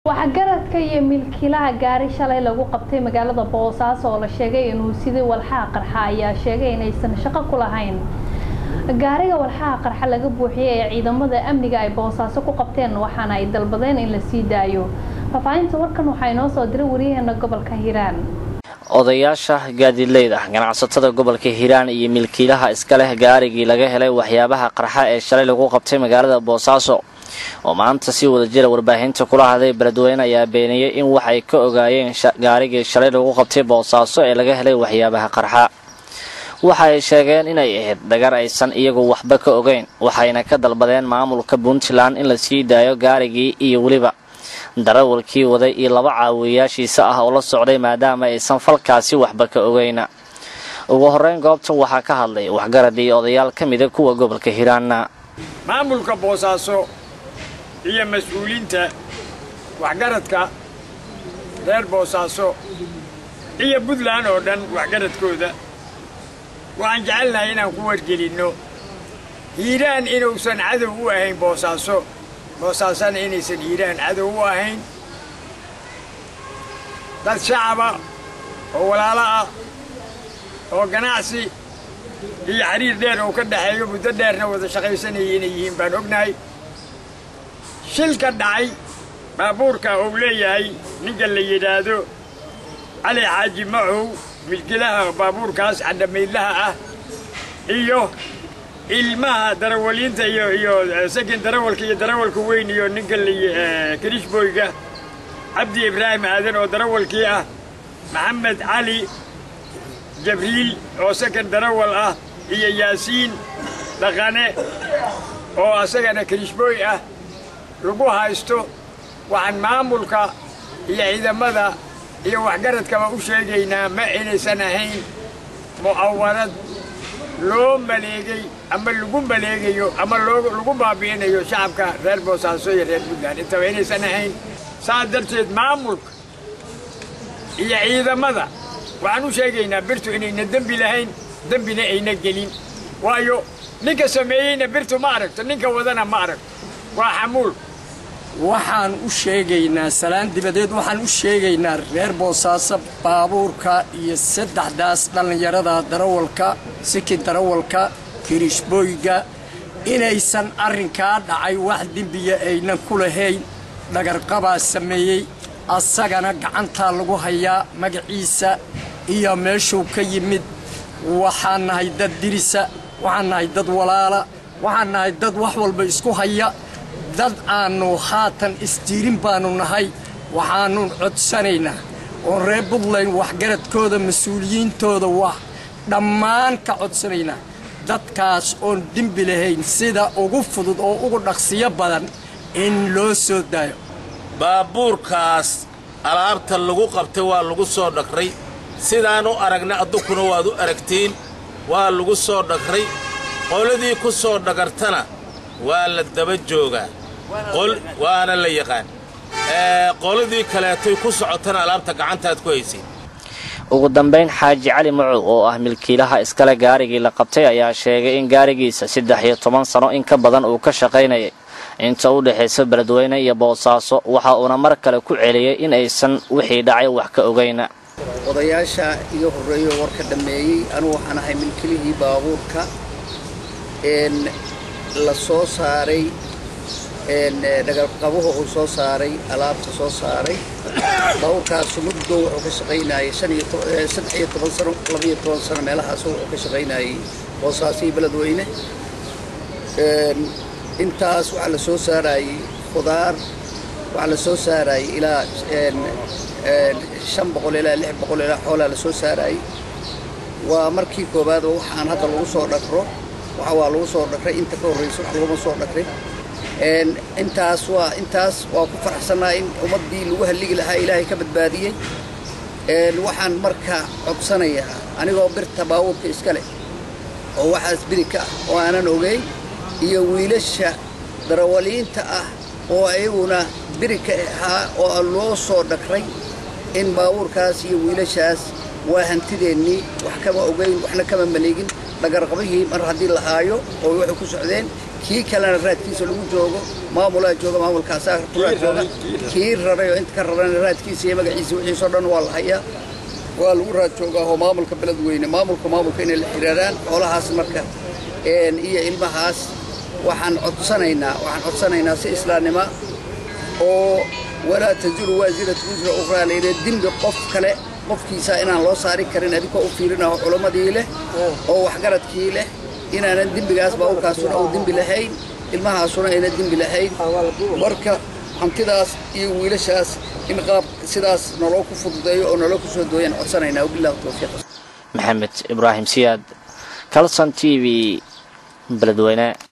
waxgaradka iyo milkiilaha gaari shalay lagu qabtay magaalada boosaaso oo la sheegay inuu sidii walxaha qarxa ayaa sheegay inaysan shaqo ku lahayn gaariga walxaha qarxa laga buuxiyey ee ciidamada amniga ay boosaaso ku qabteen waxaana ay dalbadeen in la sii daayo faahfaahinta warkan waxaa inoo soo diray wariyaheena gobolka hiiraan odayaasha gaadiidleyda ganacsatada gobolka hiiraan iyo milkiilaha iska leh gaarigii laga helay waxyaabaha qarxa ee shalay lagu qabtay magaalada boosaaso oo maanta si wada jira warbaahinta kula hadlay beledweyne ayaa beeniyey in waxay ka ogaayeen gaarigii shalay lagu qabtay boosaaso ee laga helay waxyaabaha qarxa waxa ay sheegeen inay ahayd dhagar aysan iyagu waxba ka ogeyn waxayna ka dalbadeen maamulka puntland in la sii daayo gaarigii iyo weliba darawalkii waday iyo laba caawiyayaashiisa ah oo la socday maadaama aysan falkaasi waxba ka ogeyna ugu horeyn goobtan waxaa ka hadlay waxgarad iyo odayaal ka mida kuwa gobolka hiiraanna maamulka boosaaso iyo mas-uuliinta waxgaradka reer boosaaso iyo puntland oo dhan waxgaradkooda waxaan jecelnahay inaan ku wargelinno hiiraan inuusan cadow u ahayn boosaaso boosaasana inaysan hiiraan cadow u ahayn dad shacaba oo walaalo ah oo ganacsi iyo xiriir dheer oo ka dhexeeyo muddo dheerna wada shaqaysanayay inay yihiin baan ognahay shilka dhacay baabuurka uu leeyahay ninka la yidhaahdo cali xaaji macow milkilaha baabuurkaas cadhamaydlaha ah iyo ilmaha darawaliinta iyo iyo sakin darawalka iyo darawalka weyn iyo ninka kirishboyga cabdi ibraahim aadan oo darawalkii ah maxamed cali jabriil oo sakan darawal ah iyo yaasiin dhaqane oo asagana kirishbooy ah lagu haysto waxaan maamulka iyo ciidamada iyo waxgaradkaba u sheegaynaa ma inaysan ahayn mu'awarad loo maleegay ama lagu maleegayo ama lagu baabi'inayo shacabka reer boosaaso iyo reer puntland intaba inaysan ahayn saas darteed maamulka iyo ciidamada waxaan u sheegaynaa birtu inayna dembi lahayn dembina ayna gelin waayo ninka sameeyeyna birtu ma aragto ninka wadana ma aragto waa xamuul waxaan u sheegaynaa salaan dibadeed waxaan u sheegaynaa reer boosaaso baabuurka iyo saddexdaas dhallinyarada darawalka sikin darawalka kirishbooyga inaysan arrinkaa dhacay wax dembiya aynan ku lahayn dhagarqabaa sameeyey asagana gacantaa lagu hayaa magaciisa iyo meeshuu ka yimid waxaan nahay dad dirisa waxaan nahay dad walaala waxaan nahay dad wax walba isku haya dad aannu haatan isdiirin baannu nahay waxaannu codsanaynaa oon reer buntland waxgaradkooda mas-uuliyiintooda wax dhammaan ka codsanaynaa dadkaas oon dembi lahayn sida ugu fudud oo ugu dhaqsiyo badan in loo soo daayo baabuurkaas alaabta lagu qabtay waa lagu soo dhagray sidaan u aragna addunkuna waad u aragtiin waa lagu soo dhagray qoladii ku soo dhagartana waa la daba joogaa waana la yaqaan qoladii kaleetoy ku socotana alaabta gacantaad ku haysayd ugu dambayn xaaji cali macow oo ah milkiilaha iskale gaarigii la qabtay ayaa sheegay in gaarigiisa saddex iyo toban sano in ka badan uu ka shaqaynayay inta u dhexaysa beledweyne iyo boosaaso waxa uuna mar kale ku celiyey in aysan wixii dhacay wax ka ogayna odayaasha iga horreeyo warka dhammeeyey anugu waxaan ahay milkilihii baabuurka la soo saaray dhagarqabuhu uu soo saaray alaabta soo saaray baabuurkaasu muddo wuxuu ka shaqaynayay saddex iyo toban sano labaiyo toban sano meelahaas wuxuu ka shaqaynayay boosaaso iyo beledweyne intaas waxaa la soo saarayey khudaar waxaa la soo saarayey ilaa shan boqol ilaa lix boqol ilaa xoolaa la soo saarayey waa markii koowaad oo waxaan hadda lagu soo dhagro waxa waa lagu soo dhagray inta ka horraysa wax laguma soo dhagrin intaas waa intaas waa ku faraxsannaha in ummaddii lagu halligi lahaa ilaahay ka badbaadiyey waxaan marka codsanayaa anigoo birta baabuurka iska leh oo waxaas biri ka ah oo aanan ogeyn iyo wiilasha darawaliinta ah oo ayaguna biri ka ahaa oo loo soo dhagray in baabuurkaas iyo wiilashaas waa hantideennii wax kama ogeyn waxna kama maleegin dhagarqabihii mar haddii la haayo oo waxay ku socdeen kii kalena raadkiisa lagu joogo maamulaa jooga maamulkaasaa kulaa jooga kii raray oo inta ka rarana raadkiisa iyo magaciisa wixiisoo dhan waa la hayaa waa lagu raad joogaa oo maamulka beledweyne maamulka maamulka inay la xiriiraan xoolahaas marka iyo ilmahaas waxaan codsanaynaa waxaan codsanaynaa si islaamnimo oo walaa taziru waasiratu wisra ukhraa layidhi dembi qof kale qofkiisa inaan loo saari karin adinkoo u fiirinaho culammadii leh oo waxgaradkii leh inaanan dembigaas baabuurkaasuna uu dembi lahayn ilmahaasuna ayna dembi lahayn marka hantidaas iyo wiilashaas in qaab sidaas noloo ku fududeeyo oo noloo ku soo dooyaan codsanaynaa wabillahi tawfiiq maxamed ibraahim siyaad calson t v beledweyne